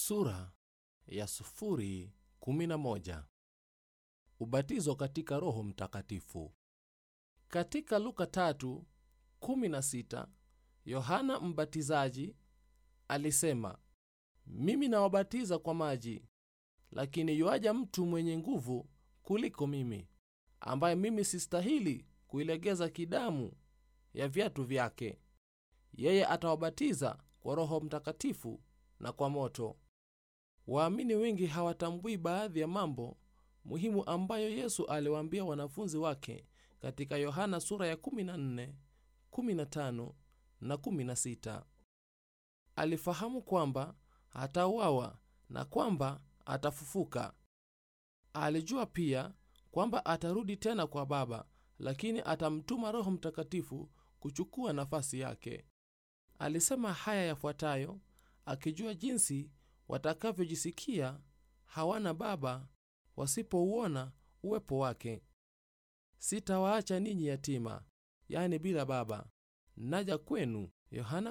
Sura ya sufuri kumi na moja. Ubatizo katika Roho Mtakatifu. Katika Luka tatu kumi na sita Yohana Mbatizaji alisema, mimi nawabatiza kwa maji, lakini yuaja mtu mwenye nguvu kuliko mimi, ambaye mimi sistahili kuilegeza kidamu ya viatu vyake. Yeye atawabatiza kwa Roho Mtakatifu na kwa moto. Waamini wengi hawatambui baadhi ya mambo muhimu ambayo Yesu aliwaambia wanafunzi wake katika Yohana sura ya 14, 15 na 16. Alifahamu kwamba atauawa na kwamba atafufuka. Alijua pia kwamba atarudi tena kwa Baba, lakini atamtuma Roho Mtakatifu kuchukua nafasi yake. Alisema haya yafuatayo akijua jinsi watakavyojisikia hawana baba wasipouona uwepo wake. Sitawaacha ninyi yatima, yani bila baba, naja kwenu. Yohana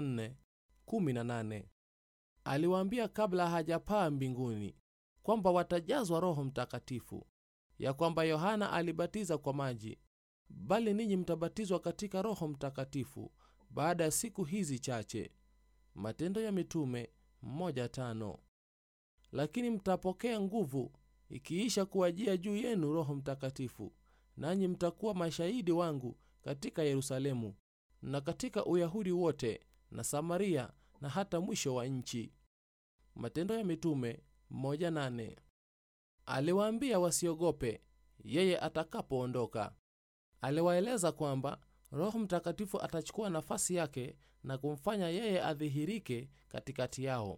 14:18. Aliwaambia kabla hajapaa mbinguni kwamba watajazwa Roho Mtakatifu, ya kwamba Yohana alibatiza kwa maji, bali ninyi mtabatizwa katika Roho Mtakatifu baada ya siku hizi chache. Matendo ya Mitume moja tano. Lakini mtapokea nguvu ikiisha kuwajia juu yenu Roho Mtakatifu, nanyi mtakuwa mashahidi wangu katika Yerusalemu na katika Uyahudi wote na Samaria na hata mwisho wa nchi. Matendo ya Mitume moja nane. Aliwaambia wasiogope yeye atakapoondoka. Aliwaeleza kwamba Roho Mtakatifu atachukua nafasi yake na kumfanya yeye adhihirike katikati yao.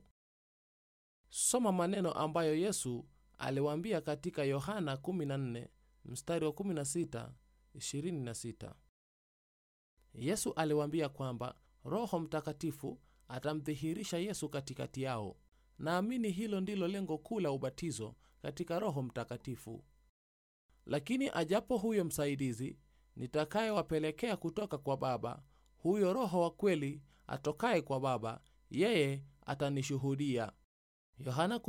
Soma maneno ambayo Yesu aliwaambia katika Yohana 14 mstari wa 16, 26. Yesu aliwaambia kwamba Roho Mtakatifu atamdhihirisha Yesu katikati yao. Naamini hilo ndilo lengo kuu la ubatizo katika Roho Mtakatifu. Lakini ajapo huyo msaidizi nitakayewapelekea kutoka kwa Baba, huyo Roho wa kweli atokaye kwa Baba, yeye atanishuhudia. Yohana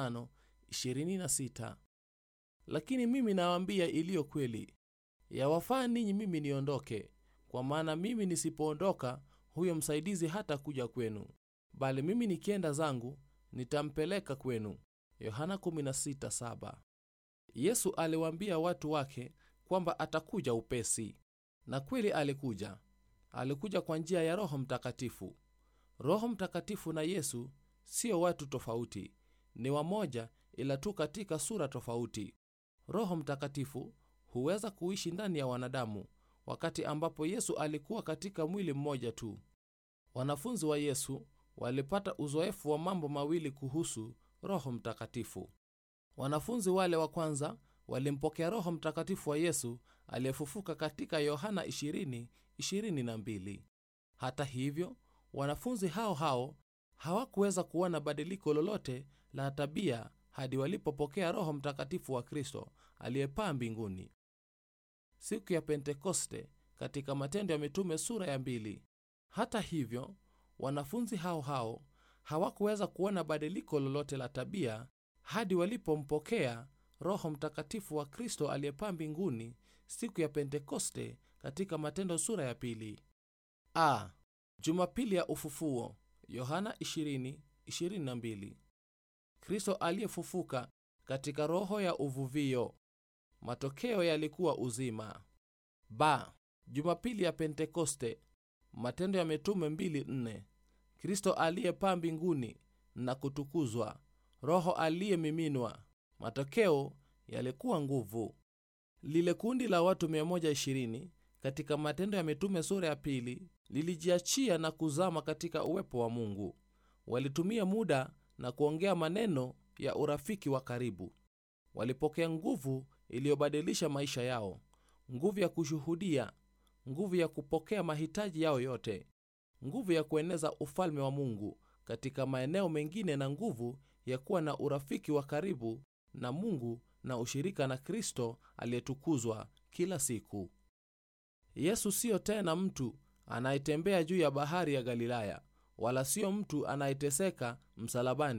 15:26. Lakini mimi nawaambia iliyo kweli, yawafaa ninyi mimi niondoke, kwa maana mimi nisipoondoka, huyo msaidizi hata kuja kwenu, bali mimi nikienda zangu nitampeleka kwenu. Yohana 16:7. Yesu aliwaambia watu wake kwamba atakuja upesi, na kweli alikuja. Alikuja kwa njia ya Roho Mtakatifu. Roho Mtakatifu na Yesu sio watu tofauti, ni wamoja, ila tu katika sura tofauti. Roho Mtakatifu huweza kuishi ndani ya wanadamu, wakati ambapo Yesu alikuwa katika mwili mmoja tu. Wanafunzi wa Yesu walipata uzoefu wa mambo mawili kuhusu Roho Mtakatifu. Wanafunzi wale wa kwanza walimpokea Roho Mtakatifu wa Yesu aliyefufuka katika Yohana 20:22. Hata hivyo, wanafunzi hao hao hawakuweza kuona badiliko lolote la tabia hadi walipopokea Roho Mtakatifu wa Kristo aliyepaa mbinguni siku ya Pentekoste katika Matendo ya Mitume sura ya mbili. Hata hivyo, wanafunzi hao hao hawakuweza kuona badiliko lolote la tabia hadi walipompokea Roho Mtakatifu wa Kristo aliyepaa mbinguni siku ya Pentekoste katika Matendo sura ya pili. A. Jumapili ya Ufufuo, Yohana 20:22. Kristo aliyefufuka katika roho ya uvuvio. Matokeo yalikuwa uzima. B. Jumapili ya Pentekoste, Matendo ya Mitume 2:4. Kristo aliyepaa mbinguni na kutukuzwa, Roho aliyemiminwa. Matokeo yalikuwa nguvu. Lile kundi la watu 120 katika Matendo ya Mitume sura ya pili lilijiachia na kuzama katika uwepo wa Mungu. Walitumia muda na kuongea maneno ya urafiki wa karibu. Walipokea nguvu iliyobadilisha maisha yao, nguvu ya kushuhudia, nguvu ya kupokea mahitaji yao yote, nguvu ya kueneza ufalme wa Mungu katika maeneo mengine, na nguvu ya kuwa na urafiki wa karibu na Mungu na ushirika na Kristo aliyetukuzwa kila siku. Yesu siyo tena mtu anayetembea juu ya bahari ya Galilaya, wala siyo mtu anayeteseka msalabani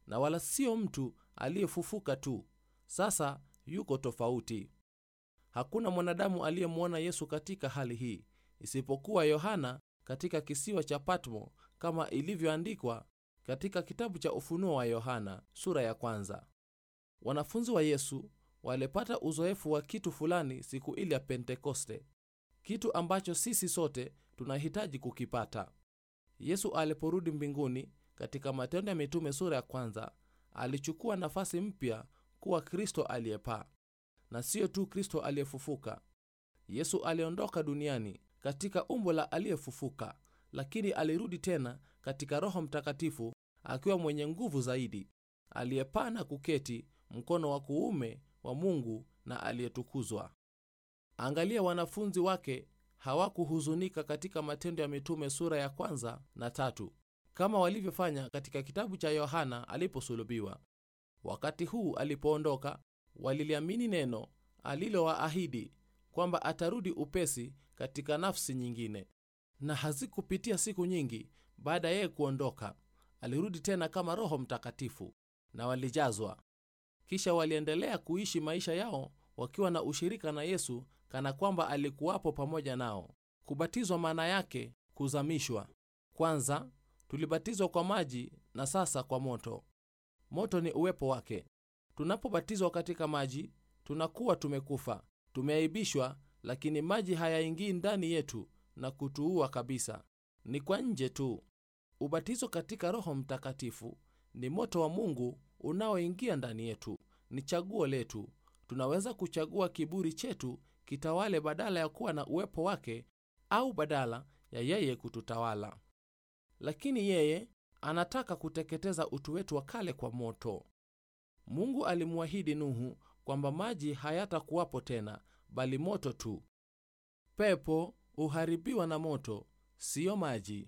na wala sio mtu aliyefufuka tu. Sasa yuko tofauti. Hakuna mwanadamu aliyemwona Yesu katika hali hii isipokuwa Yohana katika kisiwa cha Patmo, kama ilivyoandikwa katika kitabu cha Ufunuo wa Yohana sura ya kwanza. Wanafunzi wa Yesu walipata uzoefu wa kitu fulani siku ile ya Pentekoste, kitu ambacho sisi sote tunahitaji kukipata. Yesu aliporudi mbinguni katika Matendo ya Mitume sura ya kwanza, alichukua nafasi mpya kuwa Kristo aliyepaa, na siyo tu Kristo aliyefufuka. Yesu aliondoka duniani katika umbo la aliyefufuka, lakini alirudi tena katika Roho Mtakatifu akiwa mwenye nguvu zaidi, aliyepaa na kuketi mkono wa kuume wa Mungu na aliyetukuzwa. Angalia, wanafunzi wake hawakuhuzunika katika Matendo ya Mitume sura ya kwanza na tatu kama walivyofanya katika kitabu cha Yohana aliposulubiwa. Wakati huu alipoondoka, waliliamini neno alilowaahidi kwamba atarudi upesi katika nafsi nyingine, na hazikupitia siku nyingi baada ya yeye kuondoka, alirudi tena kama Roho Mtakatifu na walijazwa. Kisha waliendelea kuishi maisha yao wakiwa na ushirika na Yesu kana kwamba alikuwapo pamoja nao. Kubatizwa maana yake kuzamishwa. Kwanza tulibatizwa kwa maji na sasa kwa moto. Moto ni uwepo wake. Tunapobatizwa katika maji, tunakuwa tumekufa, tumeaibishwa, lakini maji hayaingii ndani yetu na kutuua kabisa, ni kwa nje tu. Ubatizo katika Roho Mtakatifu ni moto wa Mungu unaoingia ndani yetu, ni chaguo letu. Tunaweza kuchagua kiburi chetu kitawale badala ya kuwa na uwepo wake, au badala ya yeye kututawala. Lakini yeye anataka kuteketeza utu wetu wa kale kwa moto. Mungu alimwahidi Nuhu kwamba maji hayatakuwapo tena, bali moto tu. Pepo huharibiwa na moto, siyo maji.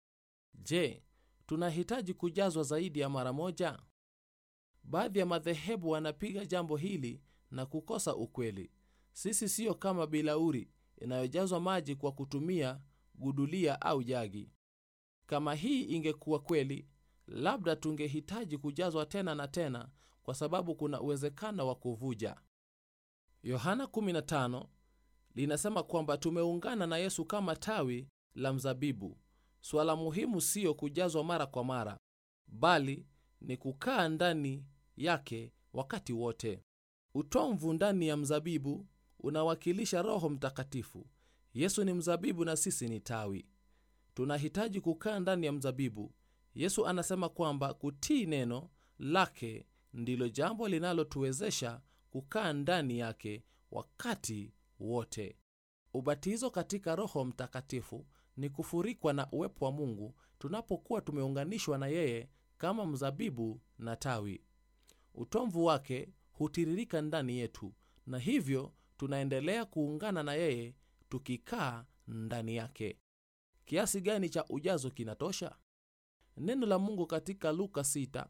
Je, tunahitaji kujazwa zaidi ya mara moja? Baadhi ya madhehebu wanapiga jambo hili na kukosa ukweli. Sisi siyo kama bilauri inayojazwa maji kwa kutumia gudulia au jagi. Kama hii ingekuwa kweli, labda tungehitaji kujazwa tena na tena, kwa sababu kuna uwezekano wa kuvuja. Yohana 15 linasema kwamba tumeungana na Yesu kama tawi la mzabibu. Suala muhimu siyo kujazwa mara kwa mara, bali ni kukaa ndani yake wakati wote. Utomvu ndani ya mzabibu unawakilisha Roho Mtakatifu. Yesu ni mzabibu na sisi ni tawi. Tunahitaji kukaa ndani ya mzabibu. Yesu anasema kwamba kutii neno lake ndilo jambo linalotuwezesha kukaa ndani yake wakati wote. Ubatizo katika Roho Mtakatifu ni kufurikwa na uwepo wa Mungu tunapokuwa tumeunganishwa na yeye kama mzabibu na tawi. Utomvu wake hutiririka ndani yetu, na hivyo tunaendelea kuungana na yeye tukikaa ndani yake. Kiasi gani cha ujazo kinatosha? Neno la Mungu katika Luka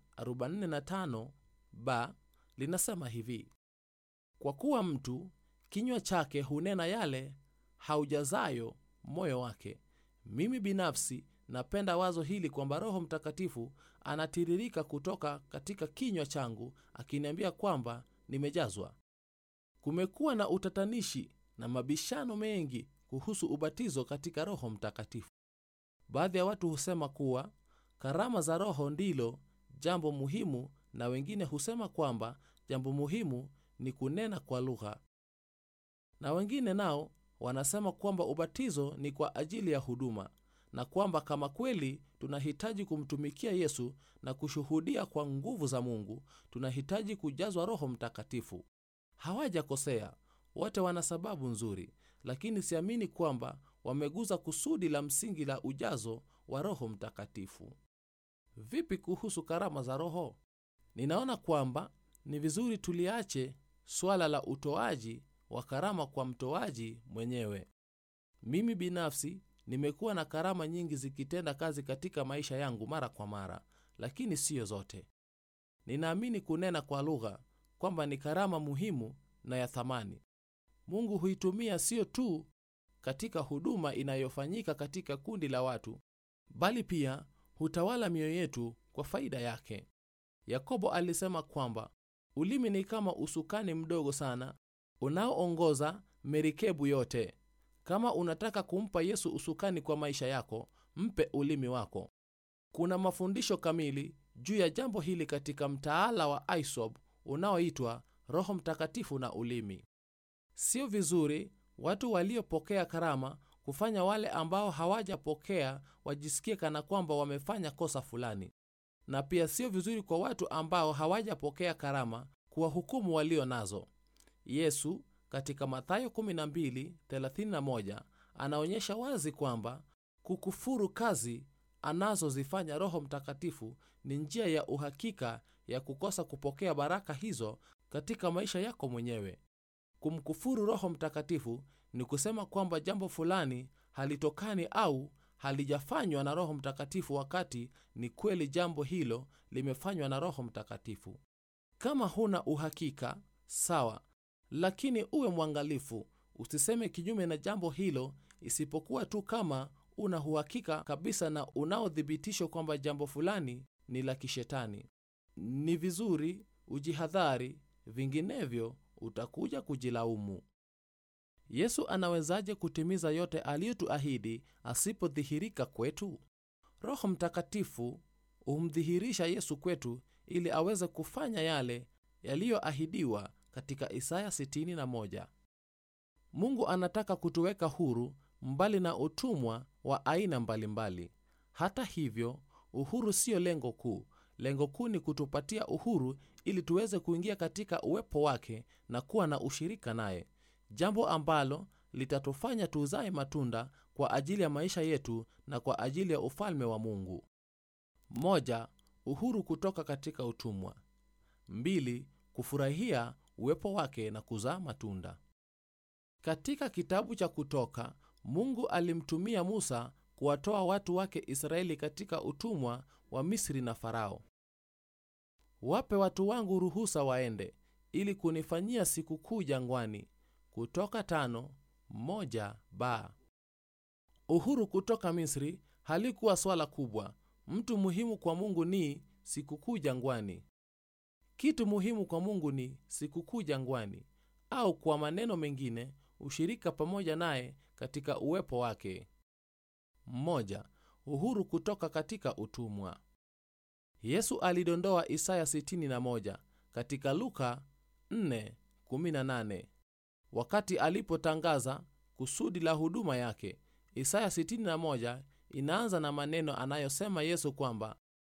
6:45 ba linasema hivi: kwa kuwa mtu kinywa chake hunena yale haujazayo moyo wake. Mimi binafsi napenda wazo hili kwamba Roho Mtakatifu anatiririka kutoka katika kinywa changu akiniambia kwamba nimejazwa. Kumekuwa na utatanishi na mabishano mengi kuhusu ubatizo katika Roho Mtakatifu. Baadhi ya watu husema kuwa karama za Roho ndilo jambo muhimu, na wengine husema kwamba jambo muhimu ni kunena kwa lugha, na wengine nao wanasema kwamba ubatizo ni kwa ajili ya huduma, na kwamba kama kweli tunahitaji kumtumikia Yesu na kushuhudia kwa nguvu za Mungu, tunahitaji kujazwa Roho Mtakatifu. Hawajakosea, wote wana sababu nzuri, lakini siamini kwamba wameguza kusudi la msingi la ujazo wa Roho Mtakatifu. Vipi kuhusu karama za Roho? Ninaona kwamba ni vizuri tuliache swala la utoaji wa karama kwa mtoaji mwenyewe. Mimi binafsi nimekuwa na karama nyingi zikitenda kazi katika maisha yangu mara kwa mara, lakini siyo zote. Ninaamini kunena kwa lugha kwamba ni karama muhimu na ya thamani. Mungu huitumia siyo tu katika huduma inayofanyika katika kundi la watu, bali pia hutawala mioyo yetu kwa faida yake. yakobo alisema kwamba ulimi ni kama usukani mdogo sana unaoongoza merikebu yote kama unataka kumpa yesu usukani kwa maisha yako mpe ulimi wako kuna mafundisho kamili juu ya jambo hili katika mtaala wa isob unaoitwa roho mtakatifu na ulimi sio vizuri watu waliopokea karama kufanya wale ambao hawajapokea wajisikie kana kwamba wamefanya kosa fulani na pia sio vizuri kwa watu ambao hawajapokea karama kuwahukumu walio nazo yesu katika mathayo 12:31 anaonyesha wazi kwamba kukufuru kazi anazozifanya roho mtakatifu ni njia ya uhakika ya kukosa kupokea baraka hizo katika maisha yako mwenyewe kumkufuru roho mtakatifu ni kusema kwamba jambo fulani halitokani au halijafanywa na roho mtakatifu wakati ni kweli jambo hilo limefanywa na roho mtakatifu kama huna uhakika sawa lakini uwe mwangalifu usiseme kinyume na jambo hilo isipokuwa tu kama una uhakika kabisa na unaothibitishwa kwamba jambo fulani ni la kishetani ni vizuri ujihadhari vinginevyo utakuja kujilaumu yesu anawezaje kutimiza yote aliyotuahidi asipodhihirika kwetu roho mtakatifu humdhihirisha yesu kwetu ili aweze kufanya yale yaliyoahidiwa katika isaya 61 mungu anataka kutuweka huru mbali na utumwa wa aina mbalimbali mbali. hata hivyo uhuru siyo lengo kuu lengo kuu ni kutupatia uhuru ili tuweze kuingia katika uwepo wake na kuwa na ushirika naye jambo ambalo litatufanya tuzae matunda kwa ajili ya maisha yetu na kwa ajili ya ufalme wa mungu moja uhuru kutoka katika utumwa mbili kufurahia uwepo wake na kuzaa matunda katika kitabu cha kutoka mungu alimtumia musa kuwatoa watu wake israeli katika utumwa wa misri na farao wape watu wangu ruhusa waende ili kunifanyia sikukuu jangwani kutoka tano moja ba uhuru kutoka misri halikuwa swala kubwa mtu muhimu kwa mungu ni sikukuu jangwani kitu muhimu kwa mungu ni sikukuu jangwani au kwa maneno mengine ushirika pamoja naye katika uwepo wake mmoja uhuru kutoka katika utumwa yesu alidondoa isaya 61 katika luka 4:18 wakati alipotangaza kusudi la huduma yake isaya 61 inaanza na maneno anayosema yesu kwamba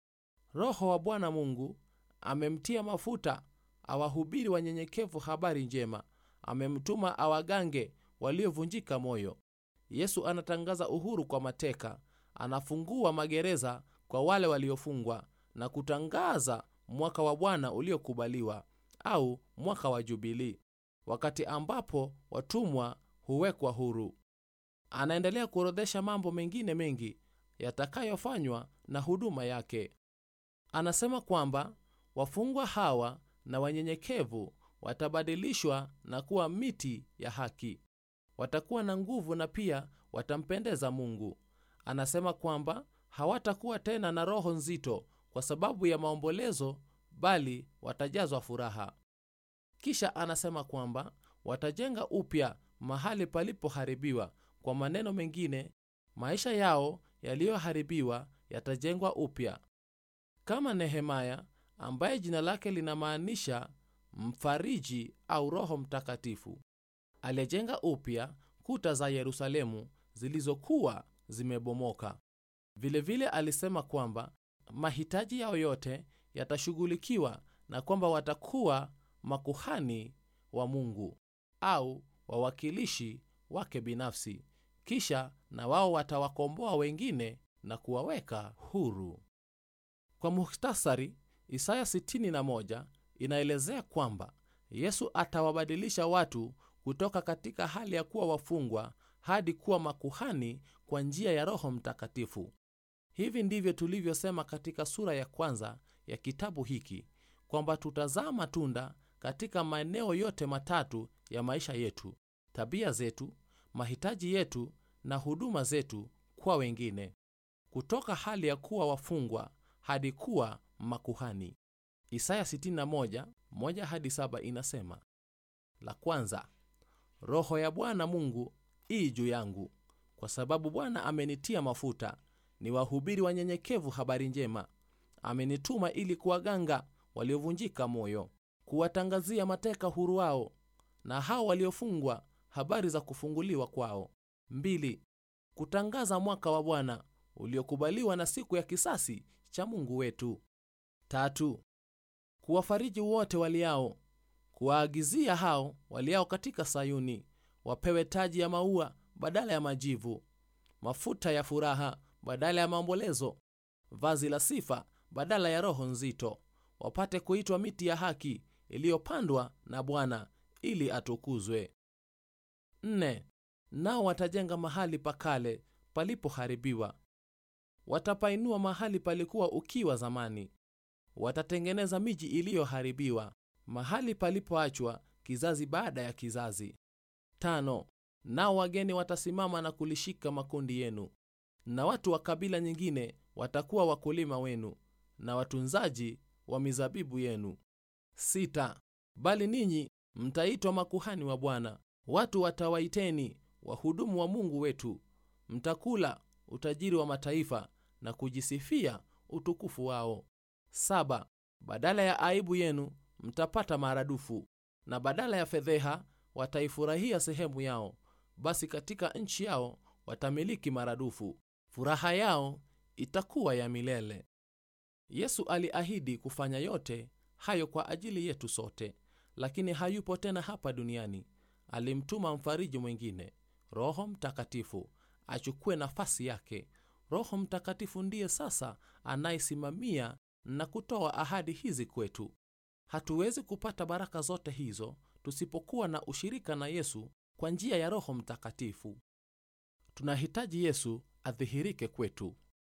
roho wa bwana mungu amemtia mafuta awahubiri wanyenyekevu habari njema amemtuma awagange waliovunjika moyo yesu anatangaza uhuru kwa mateka anafungua magereza kwa wale waliofungwa na kutangaza mwaka wa bwana uliokubaliwa au mwaka wa jubilii wakati ambapo watumwa huwekwa huru anaendelea kuorodhesha mambo mengine mengi yatakayofanywa na huduma yake anasema kwamba wafungwa hawa na wanyenyekevu watabadilishwa na kuwa miti ya haki watakuwa na nguvu na pia watampendeza mungu anasema kwamba hawatakuwa tena na roho nzito kwa sababu ya maombolezo bali watajazwa furaha kisha anasema kwamba watajenga upya mahali palipoharibiwa kwa maneno mengine maisha yao yaliyoharibiwa yatajengwa upya kama nehemaya ambaye jina lake linamaanisha mfariji au roho mtakatifu aliyejenga upya kuta za yerusalemu zilizokuwa zimebomoka vilevile vile alisema kwamba mahitaji yao yote yatashughulikiwa na kwamba watakuwa makuhani wa mungu au wawakilishi wake binafsi kisha na wao watawakomboa wengine na kuwaweka huru kwa muhtasari isaya 61 inaelezea kwamba yesu atawabadilisha watu kutoka katika hali ya kuwa wafungwa hadi kuwa makuhani kwa njia ya roho mtakatifu hivi ndivyo tulivyosema katika sura ya kwanza ya kitabu hiki kwamba tutazaa matunda katika maeneo yote matatu ya maisha yetu tabia zetu mahitaji yetu na huduma zetu kwa wengine kutoka hali ya kuwa wafungwa hadi kuwa makuhani isaya 61 1 hadi 7 inasema la kwanza roho ya bwana mungu ii juu yangu kwa sababu bwana amenitia mafuta ni wahubiri wanyenyekevu habari njema amenituma ili kuwaganga waliovunjika moyo kuwatangazia mateka huru wao na hao waliofungwa habari za kufunguliwa kwao mbili kutangaza mwaka wa bwana uliokubaliwa na siku ya kisasi cha mungu wetu tatu kuwafariji wote waliao kuwaagizia hao waliao katika sayuni wapewe taji ya maua badala ya majivu mafuta ya furaha badala ya maombolezo vazi la sifa badala ya roho nzito wapate kuitwa miti ya haki iliyopandwa na bwana ili atukuzwe nne nao watajenga mahali pakale palipoharibiwa watapainua mahali palikuwa ukiwa zamani watatengeneza miji iliyoharibiwa mahali palipoachwa kizazi baada ya kizazi tano nao wageni watasimama na kulishika makundi yenu na watu wa kabila nyingine watakuwa wakulima wenu na watunzaji wa mizabibu yenu sita bali ninyi mtaitwa makuhani wa bwana watu watawaiteni wahudumu wa mungu wetu mtakula utajiri wa mataifa na kujisifia utukufu wao saba badala ya aibu yenu mtapata maradufu na badala ya fedheha wataifurahia sehemu yao basi katika nchi yao watamiliki maradufu furaha yao itakuwa ya milele yesu aliahidi kufanya yote hayo kwa ajili yetu sote lakini hayupo tena hapa duniani alimtuma mfariji mwingine roho mtakatifu achukue nafasi yake roho mtakatifu ndiye sasa anayesimamia na kutoa ahadi hizi kwetu hatuwezi kupata baraka zote hizo tusipokuwa na ushirika na yesu kwa njia ya roho mtakatifu tunahitaji yesu adhihirike kwetu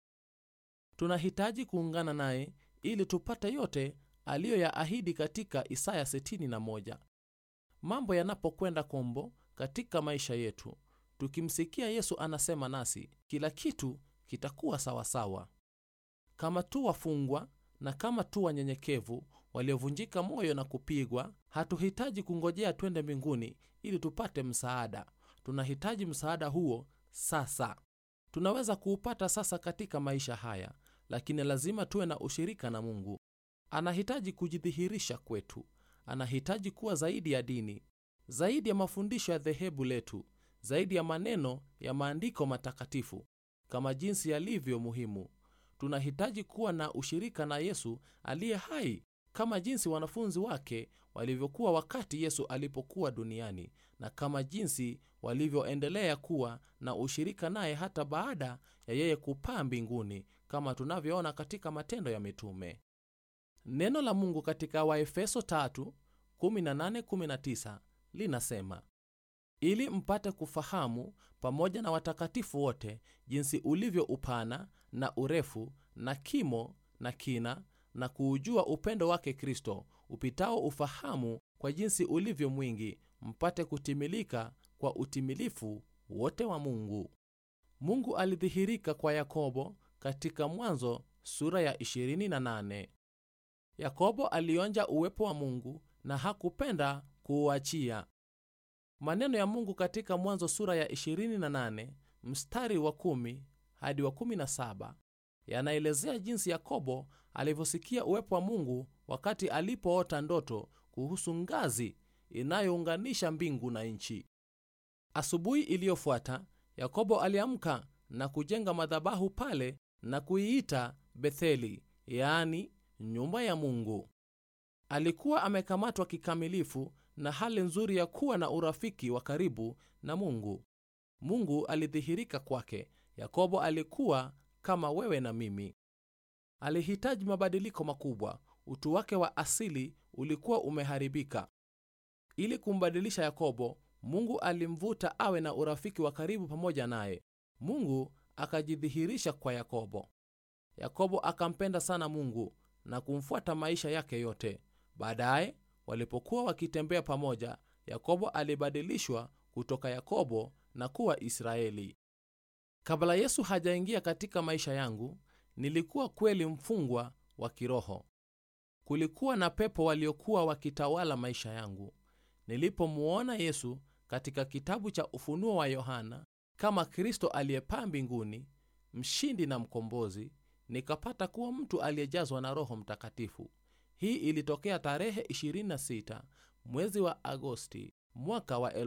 tunahitaji kuungana naye ili tupate yote aliyoyaahidi katika isaya 61 mambo yanapokwenda kombo katika maisha yetu tukimsikia yesu anasema nasi kila kitu kitakuwa sawasawa kama tu wafungwa na kama tu wanyenyekevu waliovunjika moyo na kupigwa hatuhitaji kungojea twende mbinguni ili tupate msaada tunahitaji msaada huo sasa tunaweza kuupata sasa katika maisha haya lakini lazima tuwe na ushirika na mungu anahitaji kujidhihirisha kwetu anahitaji kuwa zaidi ya dini zaidi ya mafundisho ya dhehebu letu zaidi ya maneno ya maandiko matakatifu kama jinsi yalivyo muhimu tunahitaji kuwa na ushirika na yesu aliye hai kama jinsi wanafunzi wake walivyokuwa wakati yesu alipokuwa duniani na kama jinsi walivyoendelea kuwa na ushirika naye hata baada ya yeye kupaa mbinguni kama tunavyoona katika matendo ya mitume neno la mungu katika waefeso 3:18-19 linasema ili mpate kufahamu pamoja na watakatifu wote jinsi ulivyo upana na urefu na kimo na kina na kuujua upendo wake kristo upitao ufahamu kwa jinsi ulivyo mwingi mpate kutimilika kwa utimilifu wote wa mungu mungu alidhihirika kwa yakobo katika mwanzo sura ya 28 yakobo alionja uwepo wa mungu na hakupenda kuuachia maneno ya mungu katika mwanzo sura ya 28 mstari wa 1 hadi wa 17 yanaelezea jinsi yakobo alivyosikia uwepo wa mungu wakati alipoota ndoto kuhusu ngazi inayounganisha mbingu na nchi asubuhi iliyofuata yakobo aliamka na kujenga madhabahu pale na kuiita betheli yaani nyumba ya mungu alikuwa amekamatwa kikamilifu na hali nzuri ya kuwa na urafiki wa karibu na mungu mungu alidhihirika kwake yakobo alikuwa kama wewe na mimi alihitaji mabadiliko makubwa utu wake wa asili ulikuwa umeharibika ili kumbadilisha yakobo mungu alimvuta awe na urafiki wa karibu pamoja naye mungu akajidhihirisha kwa yakobo yakobo akampenda sana mungu na kumfuata maisha yake yote baadaye walipokuwa wakitembea pamoja yakobo alibadilishwa kutoka yakobo na kuwa israeli kabla yesu hajaingia katika maisha yangu nilikuwa kweli mfungwa wa kiroho kulikuwa na pepo waliokuwa wakitawala maisha yangu nilipomuona yesu katika kitabu cha ufunuo wa yohana kama kristo aliyepaa mbinguni mshindi na mkombozi nikapata kuwa mtu aliyejazwa na roho mtakatifu hii ilitokea tarehe 26 mwezi wa agosti mwaka wa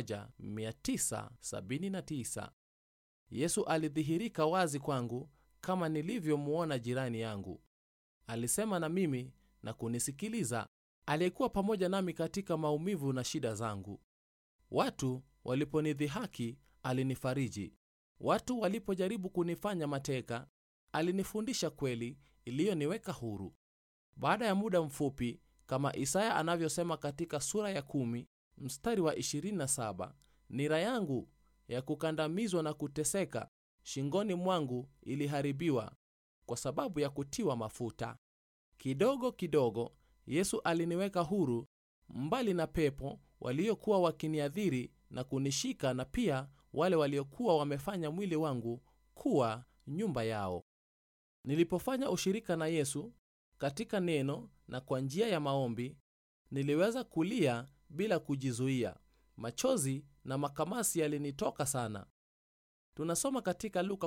1979 yesu alidhihirika wazi kwangu kama nilivyomuona jirani yangu alisema na mimi na kunisikiliza aliyekuwa pamoja nami katika maumivu na shida zangu watu waliponidhihaki alinifariji watu walipojaribu kunifanya mateka alinifundisha kweli iliyoniweka huru baada ya muda mfupi kama isaya anavyosema katika sura ya kumi, mstari wa 27 nira yangu ya kukandamizwa na kuteseka shingoni mwangu iliharibiwa kwa sababu ya kutiwa mafuta kidogo kidogo yesu aliniweka huru mbali na pepo waliokuwa wakiniadhiri na kunishika na pia wale waliokuwa wamefanya mwili wangu kuwa nyumba yao nilipofanya ushirika na yesu katika neno na kwa njia ya maombi niliweza kulia bila kujizuia machozi na makamasi yalinitoka sana tunasoma katika luka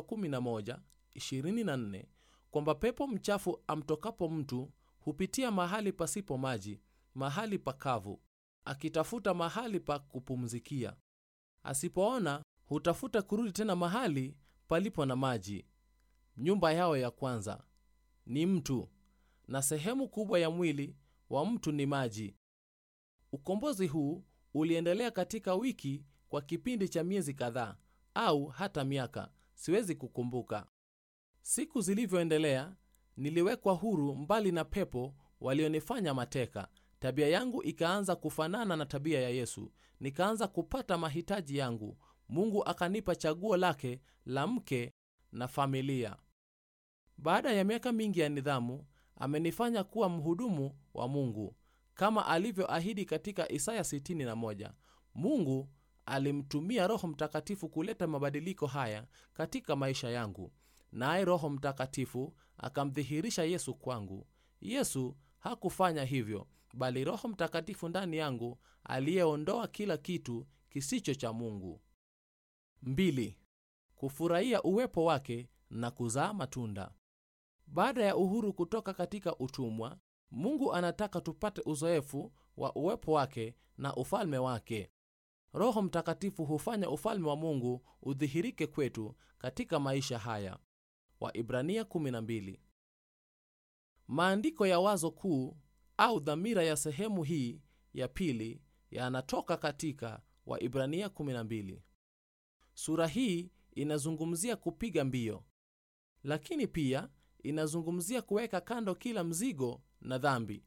11:24 kwamba pepo mchafu amtokapo mtu hupitia mahali pasipo maji mahali pakavu akitafuta mahali pa kupumzikia asipoona hutafuta kurudi tena mahali palipo na maji nyumba yao ya kwanza ni mtu na sehemu kubwa ya mwili wa mtu ni maji ukombozi huu uliendelea katika wiki kwa kipindi cha miezi kadhaa au hata miaka siwezi kukumbuka siku zilivyoendelea niliwekwa huru mbali na pepo walionifanya mateka tabia yangu ikaanza kufanana na tabia ya yesu nikaanza kupata mahitaji yangu mungu akanipa chaguo lake la mke na familia baada ya miaka mingi ya nidhamu amenifanya kuwa mhudumu wa mungu kama alivyoahidi katika isaya 61 mungu alimtumia roho mtakatifu kuleta mabadiliko haya katika maisha yangu naye roho mtakatifu akamdhihirisha yesu kwangu yesu hakufanya hivyo bali roho mtakatifu ndani yangu aliyeondoa kila kitu kisicho cha mungu mbili, kufurahia uwepo wake na kuzaa matunda baada ya uhuru kutoka katika utumwa mungu anataka tupate uzoefu wa uwepo wake na ufalme wake roho mtakatifu hufanya ufalme wa mungu udhihirike kwetu katika maisha haya waibrania 12 maandiko ya wazo kuu au dhamira ya sehemu hii ya pili yanatoka katika waibrania 12 sura hii inazungumzia kupiga mbio lakini pia inazungumzia kuweka kando kila mzigo na dhambi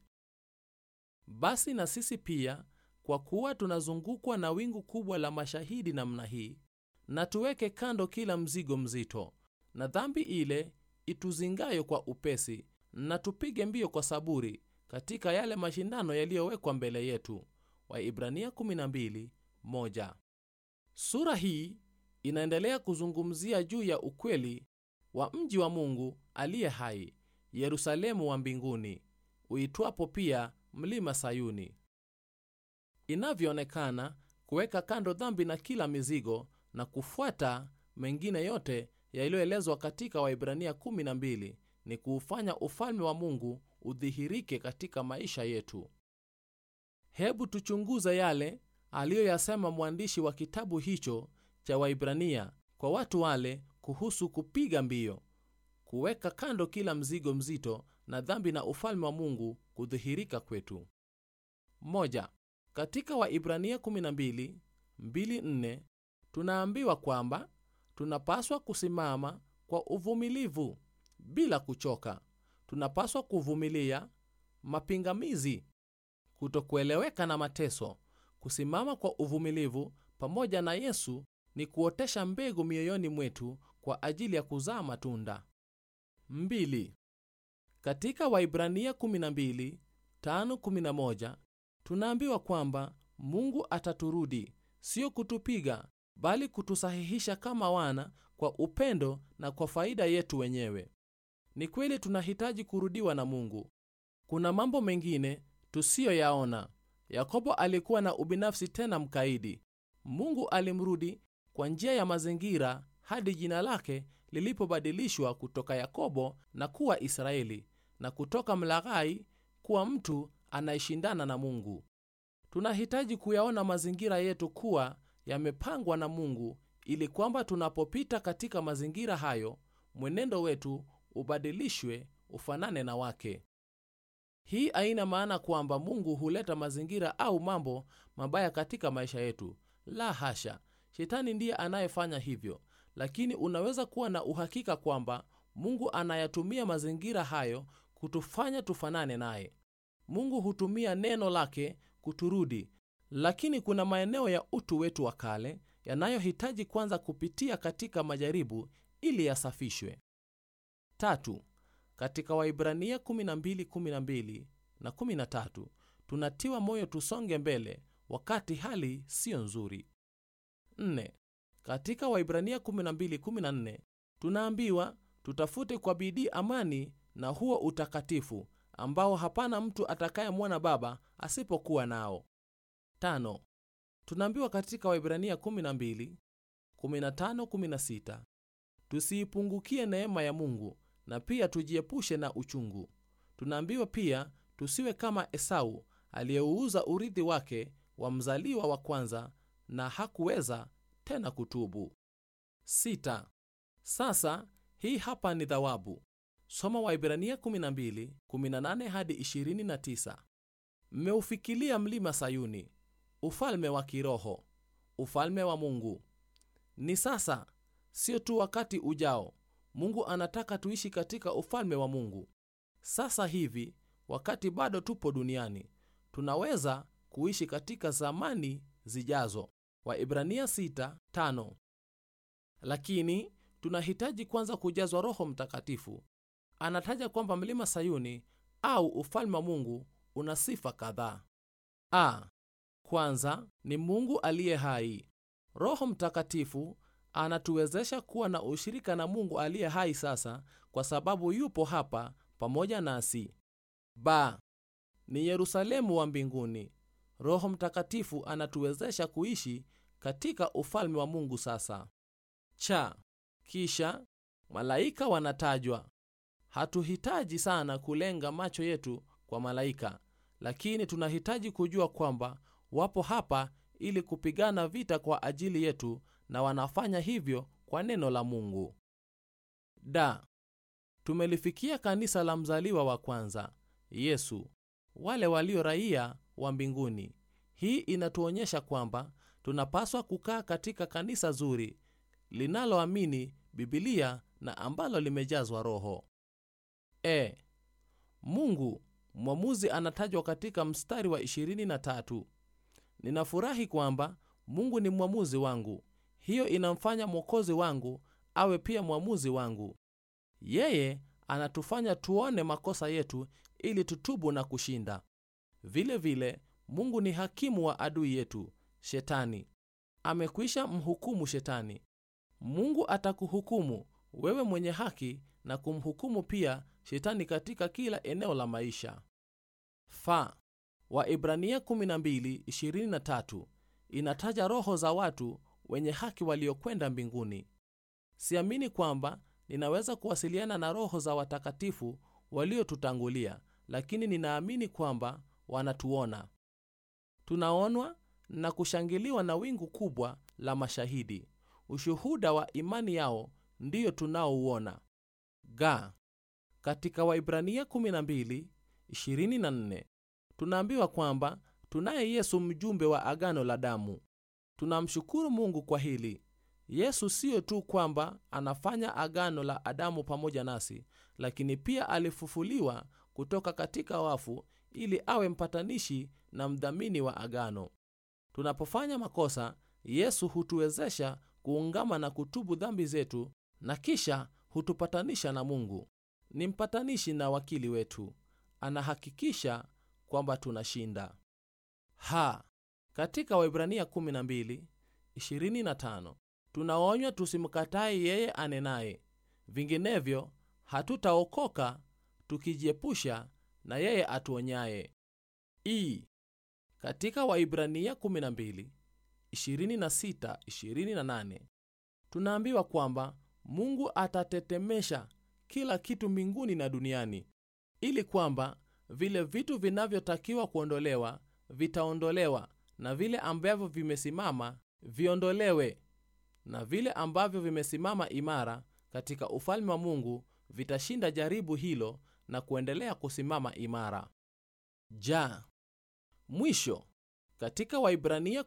basi na sisi pia kwa kuwa tunazungukwa na wingu kubwa la mashahidi namna hii na tuweke kando kila mzigo mzito na dhambi ile ituzingayo kwa upesi na tupige mbio kwa saburi katika yale mashindano yaliyowekwa mbele yetu waibrania 12:1 sura hii inaendelea kuzungumzia juu ya ukweli wa mji wa mungu aliye hai yerusalemu wa mbinguni uitwapo pia mlima sayuni inavyoonekana kuweka kando dhambi na kila mizigo na kufuata mengine yote yaliyoelezwa katika waibrania 12 ni kuufanya ufalme wa mungu udhihirike katika maisha yetu hebu tuchunguze yale aliyoyasema mwandishi wa kitabu hicho cha waibrania kwa watu wale kuhusu kupiga mbio kuweka kando kila mzigo mzito na dhambi na ufalme wa mungu kudhihirika kwetu moja, katika waibrania 12:24 tunaambiwa kwamba tunapaswa kusimama kwa uvumilivu bila kuchoka tunapaswa kuvumilia mapingamizi kutokueleweka na mateso kusimama kwa uvumilivu pamoja na yesu ni kuotesha mbegu mioyoni mwetu kwa ajili ya kuzaa matunda mbili. katika waibrania 12:5-11 tunaambiwa kwamba mungu ataturudi sio kutupiga bali kutusahihisha kama wana kwa upendo na kwa faida yetu wenyewe ni kweli tunahitaji kurudiwa na mungu kuna mambo mengine tusiyoyaona yakobo alikuwa na ubinafsi tena mkaidi mungu alimrudi kwa njia ya mazingira hadi jina lake lilipobadilishwa kutoka yakobo na kuwa israeli na kutoka mlaghai kuwa mtu anayeshindana na mungu tunahitaji kuyaona mazingira yetu kuwa yamepangwa na mungu ili kwamba tunapopita katika mazingira hayo mwenendo wetu ubadilishwe ufanane na wake hii haina maana kwamba mungu huleta mazingira au mambo mabaya katika maisha yetu la hasha shetani ndiye anayefanya hivyo lakini unaweza kuwa na uhakika kwamba mungu anayatumia mazingira hayo kutufanya tufanane naye mungu hutumia neno lake kuturudi lakini kuna maeneo ya utu wetu wa kale yanayohitaji kwanza kupitia katika majaribu ili yasafishwe tatu katika waibrania 12:12 na 13 tunatiwa moyo tusonge mbele wakati hali siyo nzuri 4 katika waibrania 12:14 tunaambiwa tutafute kwa bidii amani na huo utakatifu ambao hapana mtu atakayemwona baba asipokuwa nao tano tunaambiwa katika waibrania 12 15 16 tusiipungukie neema ya mungu na pia tujiepushe na uchungu tunaambiwa pia tusiwe kama esau aliyeuuza urithi wake wa mzaliwa wa kwanza na hakuweza tena kutubu sita. sasa hii hapa ni thawabu soma waibrania 12 18 hadi 29 mmeufikilia mlima sayuni ufalme wa kiroho ufalme wa mungu ni sasa sio tu wakati ujao mungu anataka tuishi katika ufalme wa mungu sasa hivi wakati bado tupo duniani tunaweza kuishi katika zamani zijazo waibrania 6:5 lakini tunahitaji kwanza kujazwa roho mtakatifu anataja kwamba mlima sayuni au ufalme wa mungu una sifa kadhaa a kwanza ni mungu aliye hai roho mtakatifu anatuwezesha kuwa na ushirika na mungu aliye hai sasa kwa sababu yupo hapa pamoja nasi ba ni yerusalemu wa mbinguni roho mtakatifu anatuwezesha kuishi katika ufalme wa mungu sasa cha kisha malaika wanatajwa hatuhitaji sana kulenga macho yetu kwa malaika lakini tunahitaji kujua kwamba wapo hapa ili kupigana vita kwa ajili yetu na wanafanya hivyo kwa neno la mungu da tumelifikia kanisa la mzaliwa wa kwanza yesu wale walio raia wa mbinguni hii inatuonyesha kwamba tunapaswa kukaa katika kanisa zuri linaloamini bibilia na ambalo limejazwa roho e mungu mwamuzi anatajwa katika mstari wa 23 ninafurahi kwamba mungu ni mwamuzi wangu hiyo inamfanya mwokozi wangu awe pia mwamuzi wangu yeye anatufanya tuone makosa yetu ili tutubu na kushinda vile vile mungu ni hakimu wa adui yetu shetani amekwisha mhukumu shetani mungu atakuhukumu wewe mwenye haki na kumhukumu pia shetani katika kila eneo la maisha fa waibrania 12:23 inataja roho za watu wenye haki waliokwenda mbinguni siamini kwamba ninaweza kuwasiliana na roho za watakatifu waliotutangulia lakini ninaamini kwamba wanatuona tunaonwa na kushangiliwa na wingu kubwa la mashahidi ushuhuda wa imani yao ndiyo tunaouona ga katika waibrania 12:24 tunaambiwa kwamba tunaye yesu mjumbe wa agano la damu tunamshukuru mungu kwa hili yesu siyo tu kwamba anafanya agano la adamu pamoja nasi lakini pia alifufuliwa kutoka katika wafu ili awe mpatanishi na mdhamini wa agano tunapofanya makosa yesu hutuwezesha kuungama na kutubu dhambi zetu na kisha hutupatanisha na mungu ni mpatanishi na wakili wetu anahakikisha kwamba tunashinda ha katika waibrania 12:25 tunaonywa tusimkatae yeye anenaye vinginevyo hatutaokoka tukijiepusha na yeye atuonyaye. i katika Waibrania 12 26 28 tunaambiwa kwamba Mungu atatetemesha kila kitu mbinguni na duniani, ili kwamba vile vitu vinavyotakiwa kuondolewa vitaondolewa, na vile ambavyo vimesimama viondolewe, na vile ambavyo vimesimama imara katika ufalme wa Mungu vitashinda jaribu hilo na kuendelea kusimama imara. Ja, mwisho katika Waibrania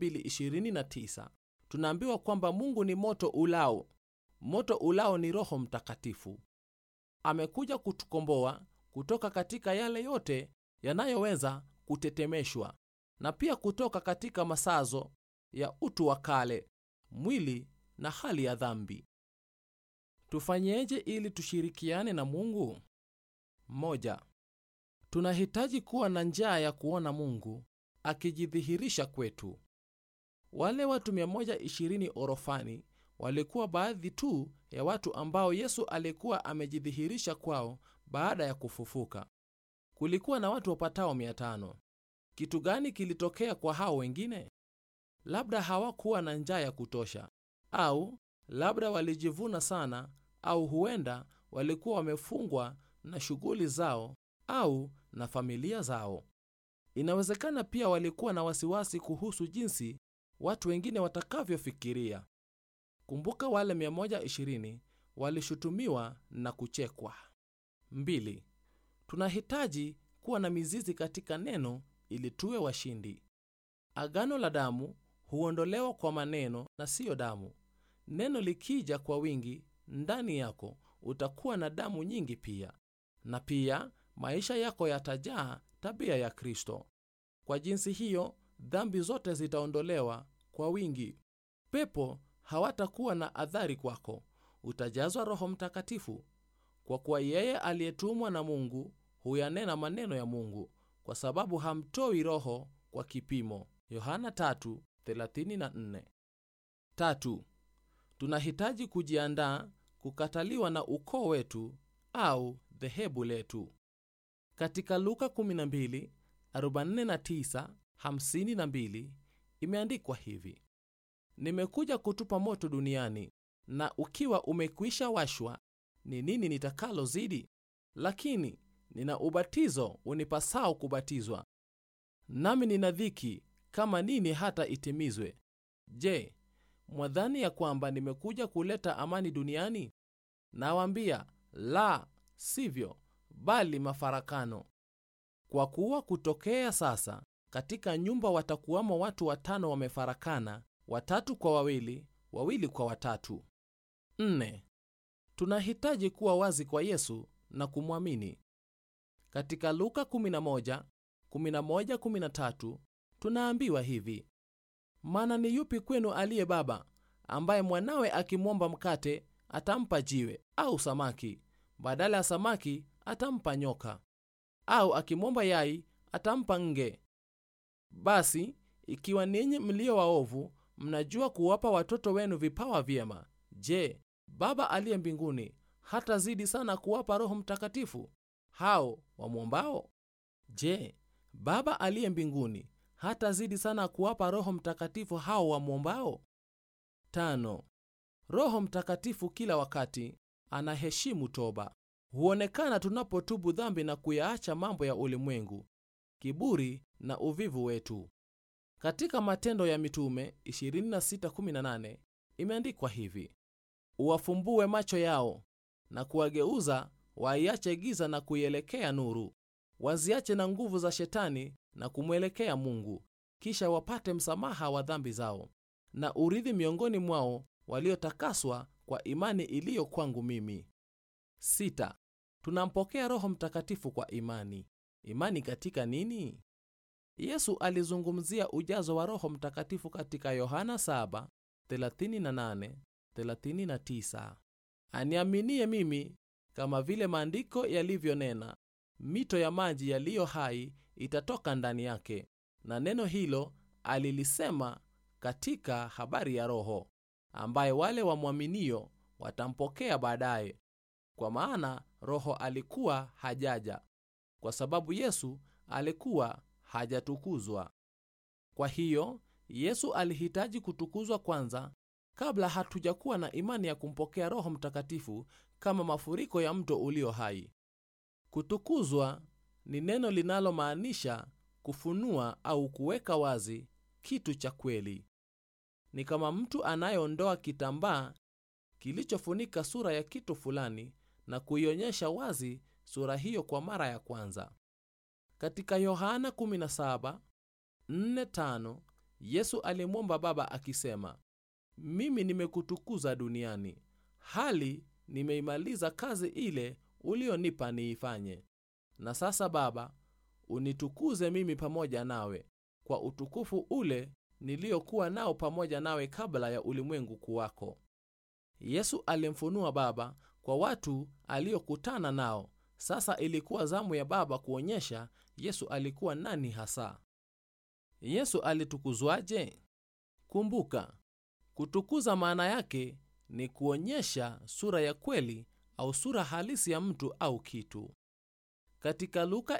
12:29 tunaambiwa kwamba Mungu ni moto ulao. Moto ulao ni Roho Mtakatifu. Amekuja kutukomboa kutoka katika yale yote yanayoweza kutetemeshwa na pia kutoka katika masazo ya utu wa kale, mwili na hali ya dhambi. Tufanyeje ili tushirikiane na Mungu? Moja, tunahitaji kuwa na njaa ya kuona Mungu akijidhihirisha kwetu. Wale watu 120 orofani walikuwa baadhi tu ya watu ambao Yesu alikuwa amejidhihirisha kwao baada ya kufufuka. Kulikuwa na watu wapatao 500. Kitu gani kilitokea kwa hao wengine? Labda hawakuwa na njaa ya kutosha, au labda walijivuna sana, au huenda walikuwa wamefungwa na shughuli zao au na familia zao. Inawezekana pia walikuwa na wasiwasi kuhusu jinsi watu wengine watakavyofikiria. Kumbuka wale 120 walishutumiwa na kuchekwa. Mbili, tunahitaji kuwa na mizizi katika neno ili tuwe washindi. Agano la damu huondolewa kwa maneno na siyo damu. Neno likija kwa wingi ndani yako, utakuwa na damu nyingi pia, na pia maisha yako yatajaa tabia ya Kristo. Kwa jinsi hiyo, dhambi zote zitaondolewa kwa wingi. Pepo hawatakuwa na athari kwako. Utajazwa Roho Mtakatifu, kwa kuwa yeye aliyetumwa na Mungu huyanena maneno ya Mungu, kwa sababu hamtoi Roho kwa kipimo. Yohana 3:34. Tatu, tunahitaji kujiandaa kukataliwa na ukoo wetu au dhehebu letu. Katika Luka 12:49-52 imeandikwa hivi: Nimekuja kutupa moto duniani, na ukiwa umekwisha washwa, ni nini nitakalo zidi? Lakini nina ubatizo unipasao kubatizwa, nami nina dhiki kama nini hata itimizwe. Je, mwadhani ya kwamba nimekuja kuleta amani duniani? Nawaambia, la sivyo, bali mafarakano. Kwa kuwa kutokea sasa katika nyumba watakuwamo watu watano wamefarakana, watatu kwa wawili, wawili kwa watatu. Nne, tunahitaji kuwa wazi kwa Yesu na kumwamini. Katika Luka 11, 11, 13 tunaambiwa hivi: maana ni yupi kwenu aliye baba ambaye mwanawe akimwomba mkate atampa jiwe, au samaki badala ya samaki atampa nyoka? Au akimwomba yai atampa nge? Basi ikiwa ninyi mlio waovu mnajua kuwapa watoto wenu vipawa vyema, je, Baba aliye mbinguni hatazidi sana kuwapa Roho Mtakatifu hao wamwombao? Je, Baba aliye mbinguni hatazidi sana kuwapa Roho Mtakatifu hao wamwombao? Tano, Roho Mtakatifu kila wakati anaheshimu toba. Huonekana tunapotubu dhambi na kuyaacha mambo ya ulimwengu, kiburi na uvivu wetu. Katika Matendo ya Mitume 26:18 imeandikwa hivi: uwafumbue macho yao na kuwageuza waiache giza na kuielekea nuru, waziache na nguvu za Shetani na kumwelekea Mungu, kisha wapate msamaha wa dhambi zao na urithi miongoni mwao waliotakaswa kwa imani iliyo kwangu mimi. Sita, tunampokea Roho Mtakatifu kwa imani. Imani katika nini? Yesu alizungumzia ujazo wa Roho Mtakatifu katika Yohana 7:38, 39. Aniaminie mimi, kama vile maandiko yalivyonena, mito ya maji yaliyo hai itatoka ndani yake. Na neno hilo alilisema katika habari ya Roho ambaye wale wamwaminio watampokea baadaye, kwa maana Roho alikuwa hajaja kwa sababu Yesu alikuwa hajatukuzwa. Kwa hiyo Yesu alihitaji kutukuzwa kwanza kabla hatujakuwa na imani ya kumpokea Roho Mtakatifu kama mafuriko ya mto ulio hai. Kutukuzwa ni neno linalomaanisha kufunua au kuweka wazi kitu cha kweli. Ni kama mtu anayeondoa kitambaa kilichofunika sura ya kitu fulani na kuionyesha wazi sura hiyo kwa mara ya kwanza. Katika Yohana 17:4-5 Yesu alimwomba Baba akisema, mimi nimekutukuza duniani, hali nimeimaliza kazi ile ulionipa niifanye. Na sasa Baba, unitukuze mimi pamoja nawe kwa utukufu ule niliyokuwa nao pamoja nawe kabla ya ulimwengu kuwako. Yesu alimfunua Baba kwa watu aliokutana nao. Sasa ilikuwa zamu ya Baba kuonyesha Yesu alikuwa nani hasa. Yesu alitukuzwaje? Kumbuka, kutukuza maana yake ni kuonyesha sura ya kweli au sura halisi ya mtu au kitu. Katika Luka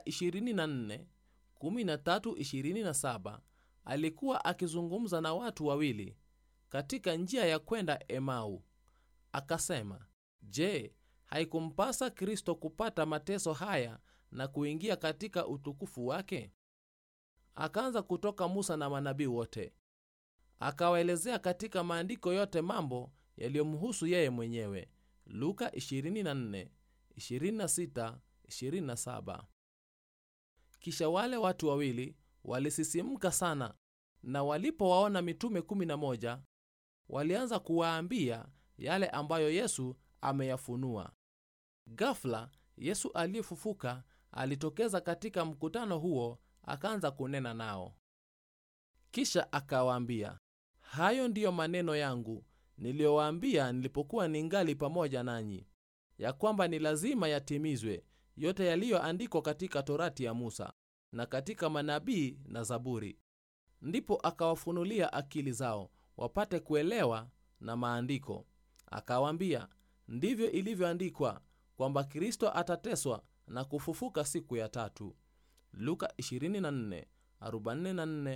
24:13-27 alikuwa akizungumza na watu wawili katika njia ya kwenda Emau. Akasema, Je, haikumpasa Kristo kupata mateso haya na kuingia katika utukufu wake? Akaanza kutoka Musa na manabii wote, akawaelezea katika maandiko yote mambo yaliyomhusu yeye mwenyewe. Luka 24, 26, 27. Kisha wale watu wawili walisisimka sana, na walipowaona mitume 11 walianza kuwaambia yale ambayo Yesu ameyafunua. Ghafla Yesu aliyefufuka alitokeza katika mkutano huo, akaanza kunena nao. Kisha akawaambia, hayo ndiyo maneno yangu niliyowaambia nilipokuwa ningali pamoja nanyi, ya kwamba ni lazima yatimizwe yote yaliyoandikwa katika Torati ya Musa na katika manabii na Zaburi. Ndipo akawafunulia akili zao wapate kuelewa na maandiko. Akawaambia, ndivyo ilivyoandikwa kwamba Kristo atateswa na kufufuka siku ya tatu. Luka 24, 44,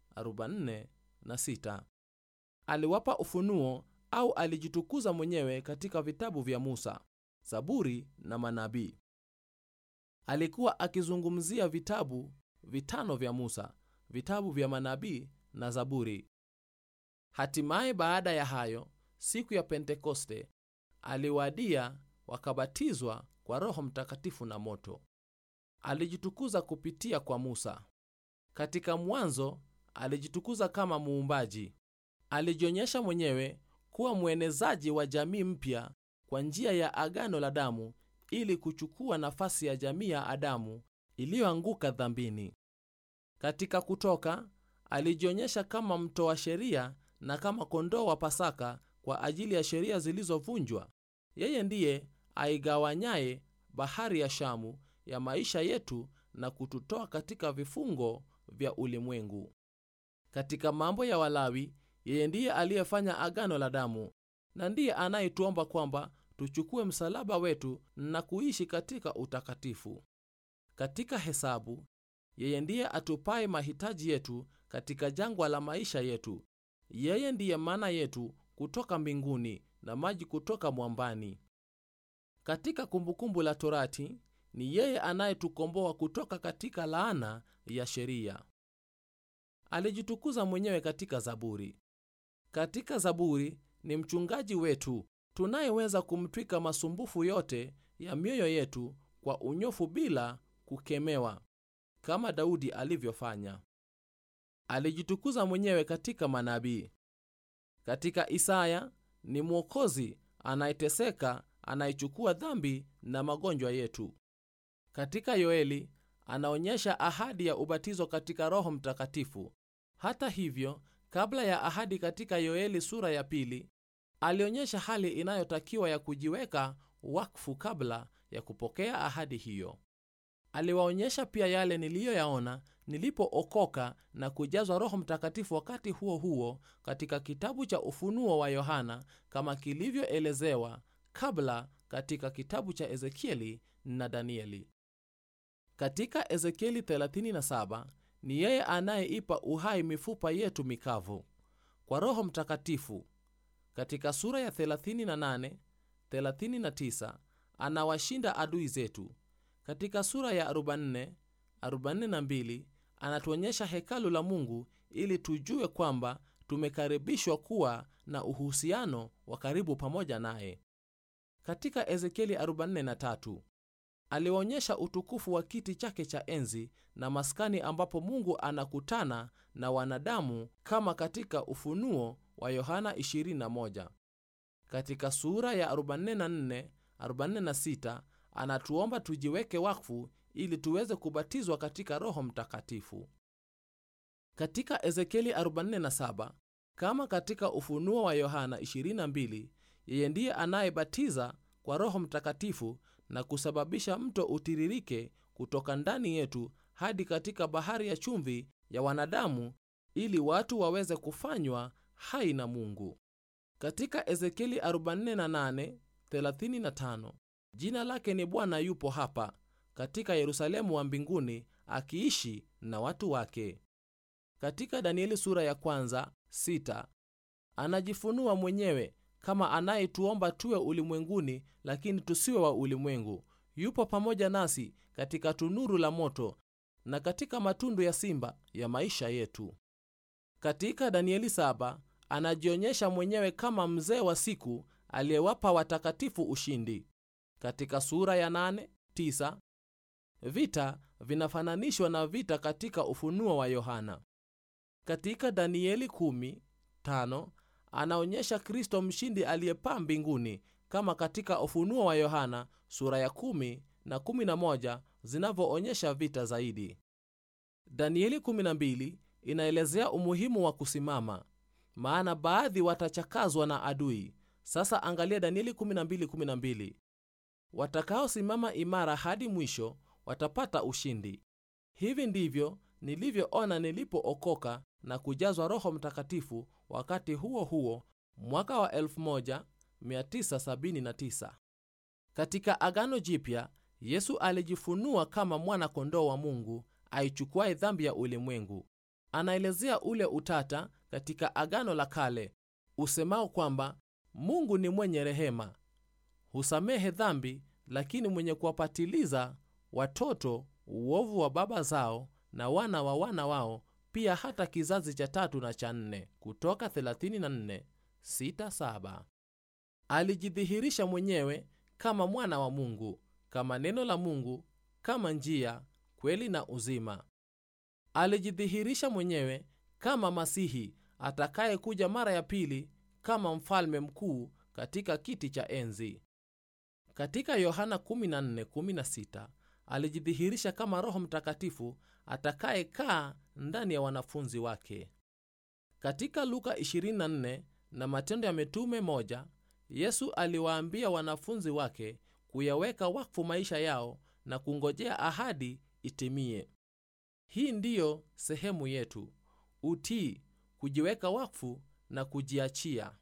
46. Aliwapa ufunuo au alijitukuza mwenyewe katika vitabu vya Musa, Zaburi na manabii. Alikuwa akizungumzia vitabu vitano vya Musa, vitabu vya manabii na Zaburi. Hatimaye baada ya hayo, siku ya Pentekoste aliwadia, wakabatizwa kwa Roho Mtakatifu na moto. Alijitukuza kupitia kwa Musa. Katika mwanzo alijitukuza kama muumbaji. Alijionyesha mwenyewe kuwa mwenezaji wa jamii mpya kwa njia ya agano la damu ili kuchukua nafasi ya jamii ya Adamu iliyoanguka dhambini. Katika Kutoka alijionyesha kama mtoa sheria na kama kondoo wa Pasaka kwa ajili ya sheria zilizovunjwa. Yeye ndiye aigawanyaye bahari ya Shamu ya maisha yetu na kututoa katika vifungo vya ulimwengu. Katika Mambo ya Walawi, yeye ndiye aliyefanya agano la damu na ndiye anayetuomba kwamba tuchukue msalaba wetu na kuishi katika utakatifu. Katika Hesabu, yeye ndiye atupaye mahitaji yetu katika jangwa la maisha yetu. Yeye ndiye mana yetu kutoka mbinguni na maji kutoka mwambani. Katika Kumbukumbu la Torati, ni yeye anayetukomboa kutoka katika laana ya sheria. Alijitukuza mwenyewe katika Zaburi. Katika Zaburi ni mchungaji wetu tunayeweza kumtwika masumbufu yote ya mioyo yetu kwa unyofu bila kukemewa, kama Daudi alivyofanya. Alijitukuza mwenyewe katika manabii. Katika Isaya ni Mwokozi anayeteseka, anayechukua dhambi na magonjwa yetu. Katika Yoeli anaonyesha ahadi ya ubatizo katika Roho Mtakatifu. Hata hivyo, kabla ya ahadi katika Yoeli sura ya pili, alionyesha hali inayotakiwa ya kujiweka wakfu kabla ya kupokea ahadi hiyo. Aliwaonyesha pia yale niliyoyaona nilipookoka na kujazwa Roho Mtakatifu wakati huo huo katika kitabu cha Ufunuo wa Yohana kama kilivyoelezewa kabla katika kitabu cha Ezekieli na Danieli. katika ezekieli 37 ni yeye anayeipa uhai mifupa yetu mikavu kwa roho mtakatifu katika sura ya 38 39 anawashinda adui zetu katika sura ya 44 42 anatuonyesha hekalu la mungu ili tujue kwamba tumekaribishwa kuwa na uhusiano wa karibu pamoja naye katika ezekieli 43 aliwaonyesha utukufu wa kiti chake cha enzi na maskani ambapo mungu anakutana na wanadamu kama katika ufunuo wa yohana 21 katika sura ya 44 46 anatuomba tujiweke wakfu ili tuweze kubatizwa katika roho mtakatifu katika ezekieli 47 kama katika ufunuo wa yohana 22 yeye ndiye anayebatiza kwa roho mtakatifu na kusababisha mto utiririke kutoka ndani yetu hadi katika bahari ya chumvi ya wanadamu ili watu waweze kufanywa hai na mungu katika ezekieli 48 35 jina lake ni bwana yupo hapa katika yerusalemu wa mbinguni akiishi na watu wake katika danieli sura ya kwanza 6 anajifunua mwenyewe kama anayetuomba tuwe ulimwenguni lakini tusiwe wa ulimwengu yupo pamoja nasi katika tunuru la moto na katika matundu ya simba ya maisha yetu katika danieli 7 anajionyesha mwenyewe kama mzee wa siku aliyewapa watakatifu ushindi katika sura ya 8 9 vita vinafananishwa na vita katika ufunuo wa yohana katika danieli 1 5 anaonyesha kristo mshindi aliyepaa mbinguni kama katika ufunuo wa yohana sura ya 1 na 11 zinavyoonyesha vita zaidi danieli 12 inaelezea umuhimu wa kusimama maana baadhi watachakazwa na adui sasa angalia danieli 12:12 watakaosimama imara hadi mwisho watapata ushindi hivi ndivyo nilivyoona nilipookoka na kujazwa roho mtakatifu wakati huo huo mwaka wa 1979 katika agano jipya yesu alijifunua kama mwana kondoo wa mungu aichukuaye dhambi ya ulimwengu anaelezea ule utata katika agano la kale usemao kwamba mungu ni mwenye rehema husamehe dhambi lakini mwenye kuwapatiliza watoto uovu wa baba zao na wana wa wana wao pia hata kizazi cha tatu na cha nne kutoka 34 67 alijidhihirisha mwenyewe kama mwana wa mungu kama neno la mungu kama njia kweli na uzima alijidhihirisha mwenyewe kama masihi atakayekuja mara ya pili kama mfalme mkuu katika kiti cha enzi katika yohana 14:16 alijidhihirisha kama roho mtakatifu atakayekaa ndani ya wanafunzi wake katika luka 24 na matendo ya mitume moja yesu aliwaambia wanafunzi wake kuyaweka wakfu maisha yao na kungojea ahadi itimie hii ndiyo sehemu yetu utii kujiweka wakfu na kujiachia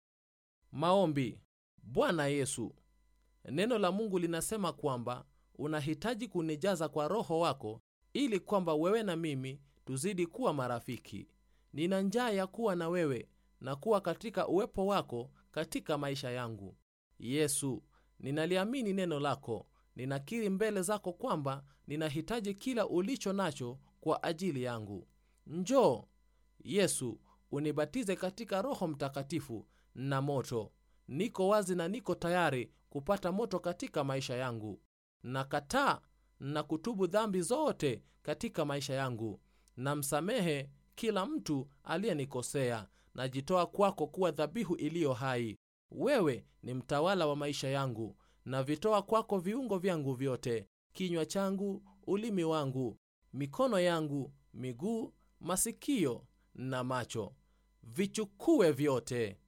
maombi bwana yesu neno la mungu linasema kwamba unahitaji kunijaza kwa roho wako ili kwamba wewe na mimi tuzidi kuwa marafiki nina njaa ya kuwa na wewe na kuwa katika uwepo wako katika maisha yangu yesu ninaliamini neno lako ninakiri mbele zako kwamba ninahitaji kila ulicho nacho kwa ajili yangu njoo yesu unibatize katika roho mtakatifu na moto niko wazi na niko tayari kupata moto katika maisha yangu nakataa na kutubu dhambi zote katika maisha yangu namsamehe kila mtu aliyenikosea najitoa kwako kuwa dhabihu iliyo hai wewe ni mtawala wa maisha yangu navitoa kwako viungo vyangu vyote kinywa changu ulimi wangu mikono yangu miguu masikio na macho vichukue vyote